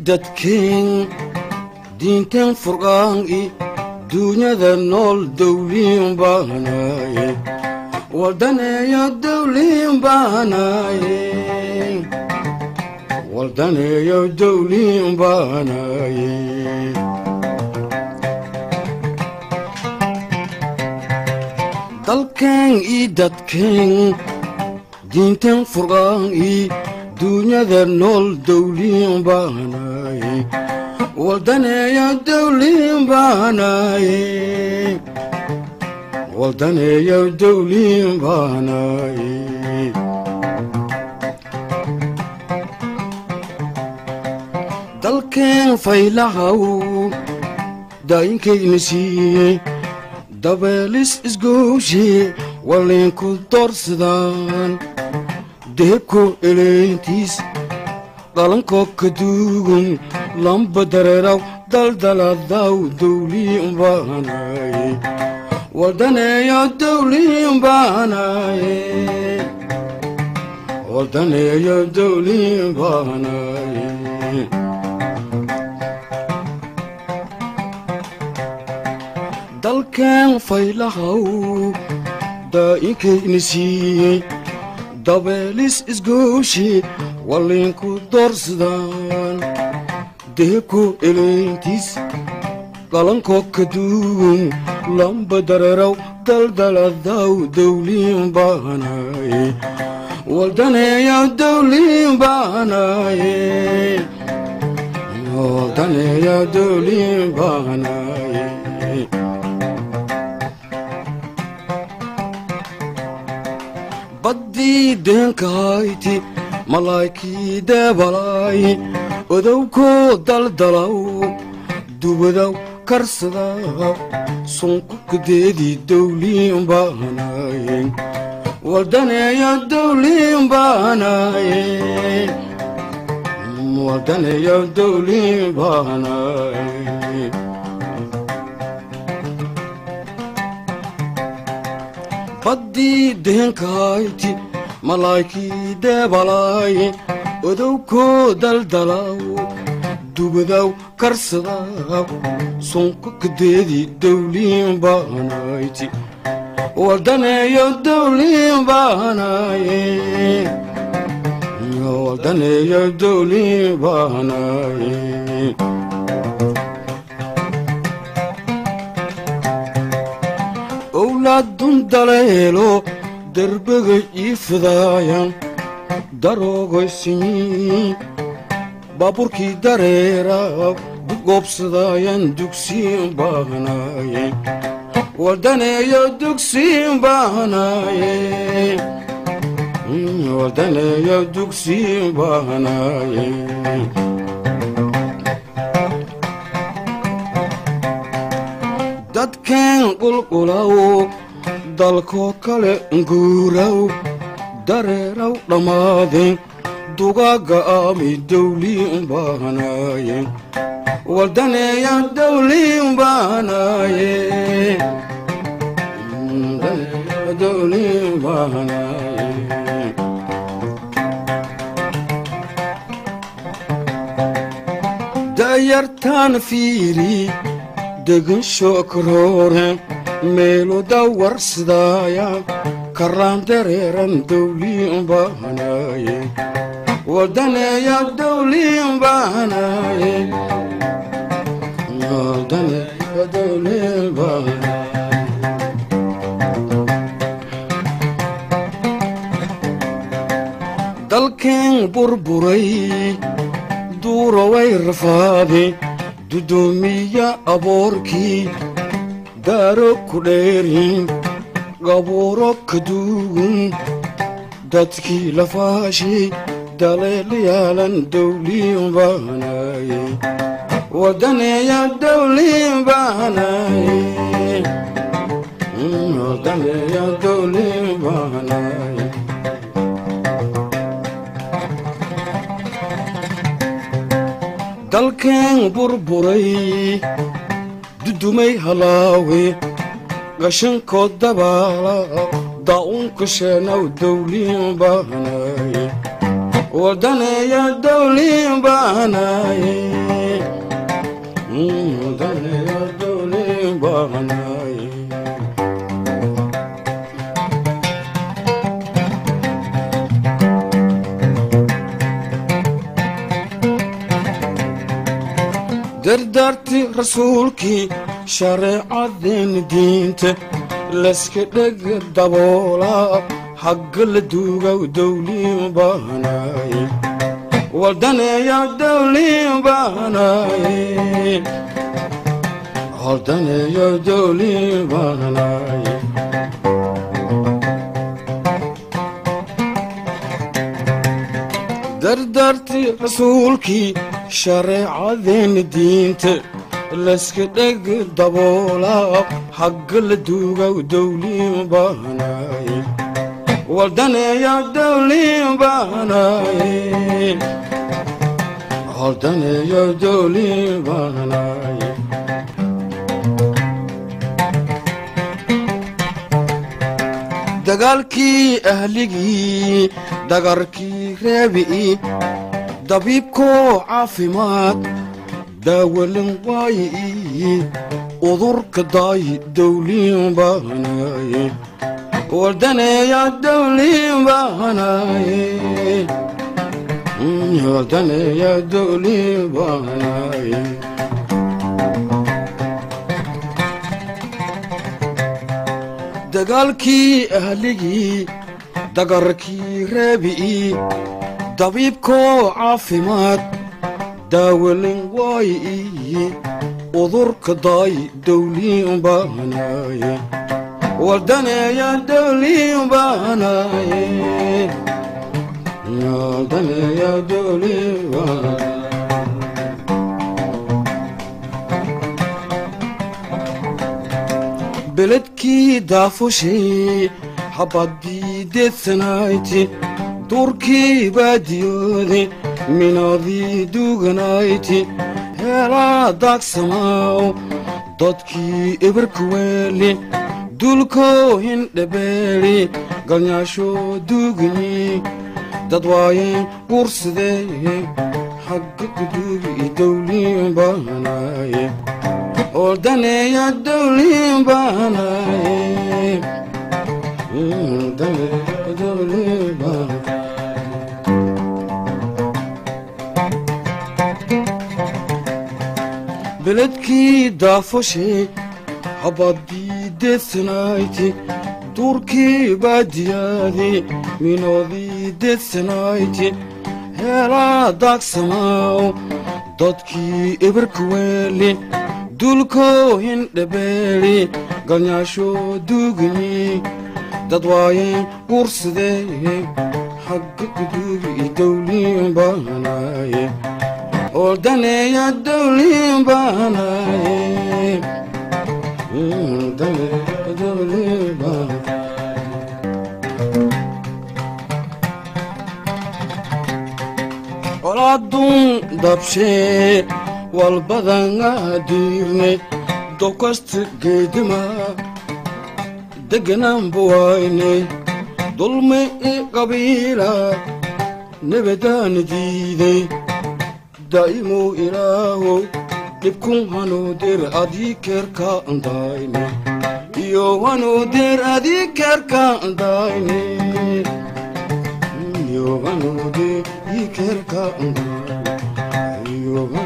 dadkeen diinteen furqaan i duunyada nool dowliin baanaye waldaneeyo dowliin baanaye waldaneeyo dowliin baanaye dalkeen i dadkeen diinteen furqaan i duunyada nool dowliin baanaye waldaneeyo dowliin baanaye waldaneeyo dowliin baanaye dalkeen faylahaw daayinkayna siiyey dabeelis isgooshe waliinku doorsadaan deebko eleentiis dhalankoo ka duugun lamba dareeraw daldaladaw dowliin baanaye waldaneeyo dowliin baanaye waldaneeyo dowliin baanaye dalkeen faylahaw daa'inkayna siiyey dabeelis isgooshe waliinku doorsadaan deebko eleentiis dhalankoo ka duugun lamba dareeraw daldaladaw dowliin baanaye waldaneeyo dowliin baanaye waldaneeyo dowliin baanaye baddii deenkahayti malaa'ikii deebalaay odowkoo daldalaw dubadaw karsada sunkukadeedii dowliin baanaye waldaneeyo dowliin baanaye waldaneeyo dowliin baanaye baddii deenkahayti malaa'ikii deebalaay odowkoo daldalaw dubadaw karsada sunkukadeedii dowliin baanayti waldaneeyo dowliin baanaye waldaneeyo dowliin baanaye owlaadun daleelo derbega iifidaayan daroogoysimi baaburkii dareera dugoobsadaayan dugsiin baanaye waldaneeyo dugsiin baanaye waldaneeyo dugsiin baanaye dadkeen qulqulaw dalkoo kale nguuraw dareeraw dhammaadeen dugaagga aami dowliin baanaye waldaneeya dowliin baanaye dowliin baanaye dayartaan fiiri degan shookaroore meelo dawarsidaaya karaan dareeran dowliin baanaye waldaneeya dowliin baanaye waldaneeya dowliin baanaye dalkeen burburay duuraway rafaade dudoomiya aboorkii daaro ku dheerin gabuuro ka duugun dadkii lafaashay daleelyaalan dowliin baanaye wadaneeya dowliin baanaye wadaneeya dowliin baanaye dalkeen burburay dudumay halaawe gashankood dabaala daa'unka sheenaw dowliin baanaye wadaneeya dowlin baanaye wadaneeya dowlin baanaye dardaarti rasuulkii shareecadeen diinta layska dheg daboolaa hagga la duugaw dowliin baanaye waldaneeya dowliin baanaye waldaneeya dowliin baanaye dardaarti rasuulkii shareecadeen diinta layska dheg daboolaa hagga la duugaw dowliin baanaye waldaneeya dowliin baanaye waldaneeya dowliin baanaye dagaalkii ahligii dagarkii reebi'i dabiibkoo caafimaad daawalin waayi udurka daayi dowliin baanaye waldaneeya dowliin baanaye waldaneeya dowliin baanaye dagaalkii ahligii dagarkii reebi'i dabiibkoo caafimaad daawalin waayi udurka daayi dowliin baanaye waldaneeya dowliin baanaye waldaneeya dowliin baanaye beledkii daafushay habadii deedsanayti duurkii baadiyooday minaadii duuganayti heelaa daagsamaaw dadkii ibirkuweeli dulkoo hindhabeeli galnyaasho duugani dad waayeen guursadee xagga guduubi dowliin baanaye waldaneeya dowliin baanaye waldaneeya dowliin baanaye beledkii daafoshay habadii deedsanayti duurkii baadiyaadii minoodii deedsanayti heelaa daagsamaaw dadkii ibirkuweeli dulkoo hindhabeeli galnyaasho duugani dad waayeen guursadee xagga guduubi dowliin baanaye waldaneeya dowliin baanaye waldaneeya dowliin baanaye colaadun dabshee walbadanga diirnay dokasta geedima deganaan buwaynay dulmi i qabiila nebadaana diiday daa'imuu ilaahow dhibkun hanuudir adii keerka andayne iyo hanuudir adii keerka andayne iyo hanuudir ii keerka andayne iyo